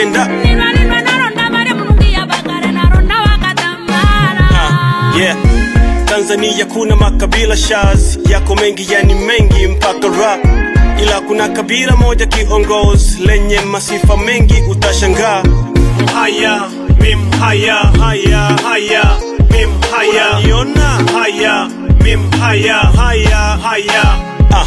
stand up nilwanilwa nalonda bale mulungi yabagala nalonda wakatambala Ah, yeah. Tanzania kuna makabila shaz yako mengi, yani mengi mpaka rap, ila kuna kabila moja kiongozi lenye masifa mengi, utashangaa. Mhaya, mi mhaya, haya, haya, mi mhaya, unaniona haya, mi mhaya, haya, haya, ah.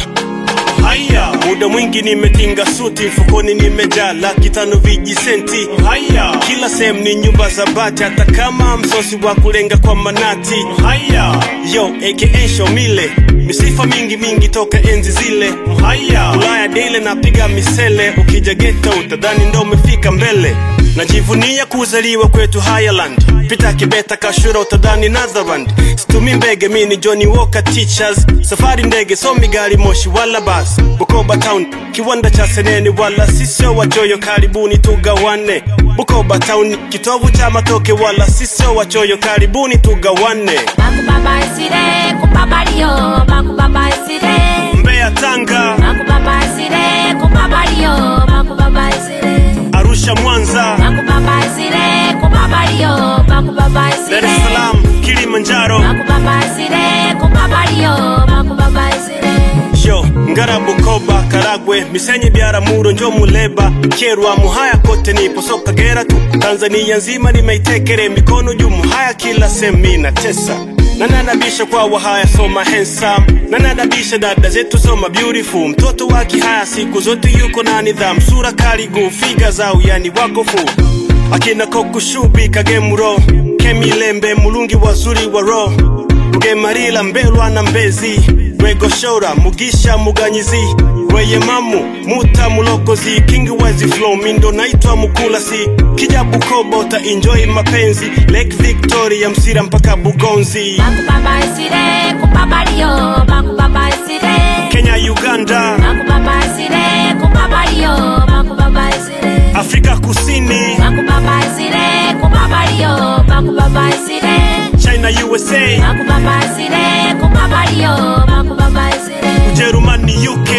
Haya, muda mwingi nimetinga suti, mfukoni nimejaa laki tano vijisenti. Haya, kila sehemu ni nyumba za bati, hata kama msosi wa kulenga kwa manati. Haya, yo aka Shomile, misifa mingi mingi toka enzi zile. Haya, Ulaya daily napiga misele, ukija ghetto utadhani ndo umefika mbele. Najivunia kuzaliwa kwetu Highland, pita Kibeta Kashura utadhani Netherland. Situmi mbege mini Johnny Walker teachers, safari ndege somi gari moshi wala basi. Bukoba town kiwanda cha seneni wala sisio wachoyo, karibuni tugawane. Bukoba town kitovu cha matoke wala sisio wachoyo, karibuni tugawane. bakubabaisire kubabalio bakubabaisire Mbeya, Tanga, bakubabaisire kubabalio bakubabaisire Arusha, Mwanza, bakubabaisire kubabalio Dar bakubabaisire es Salaam, Kilimanjaro, bakubabaisire kubabalio bakubabaisire Yo, Ngara, Bukoba, Karagwe, Misenyi, Biaramuro, njo Muleba, Kyerwa, Muhaya kote nipo so Kagera tu. Tanzania nzima nimeitekere mikono juu, Muhaya kila semi na tesa nanadabisha kwa wahaya soma handsome nanadabisha dada zetu soma beautiful mtoto wa kihaya siku zote yuko na nidhamu sura karigu figa zao yani wakofu akina kokushubi kagemuro kemilembe mulungi wazuri wa roho rugemarila mbelwa na mbezi rwegoshora mugisha muganyizi rweyemamu muta mulokozi kingi wezi flow mindo naitwa mukulasi kija bukoba uta enjoy mapenzi lake victoria msira mpaka bugonzi bakubabaisire kubabalio bakubabaisire kenya uganda bakubabaisire kubabalio bakubabaisire afrika kusini bakubabaisire kubabalio bakubabaisire china usa bakubabaisire kubabalio bakubabaisire ujerumani uk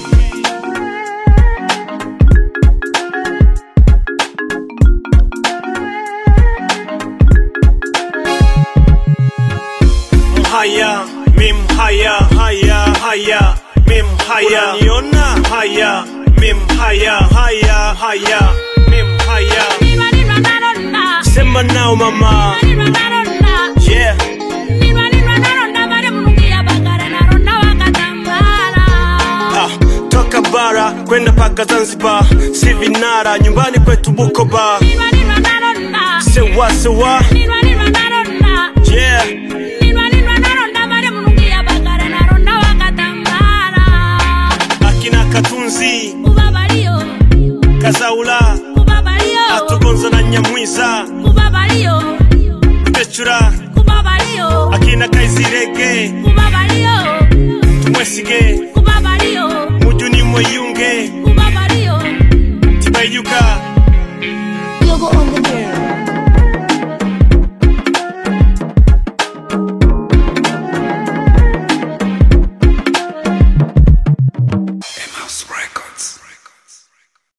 Mhaya, mi mhaya, haya, haya, mi mhaya, unaniona haya, mi mhaya, haya, haya, mi mhaya. nilwanilwa nalonda Sema nao mama, nilwanilwa nalonda yeah. nilwanilwa nalonda bale mulungi yabagala nalonda wakatambala Ah, toka bara kwenda paka Zanzibar, si vinara nyumbani kwetu Bukoba, nilwanilwa nalonda sewa sewa, nilwanilwa nalonda yeah. nilwanilwa nalonda bale mulungi yabagala nalonda wakatambala Akina Katunzi, kubabalio Kazaula, kubabalio Atugonza na Nyamwiza, kubabalio Rutechura, kubabalio akina Kaizirege, kubabalio Tumwesige,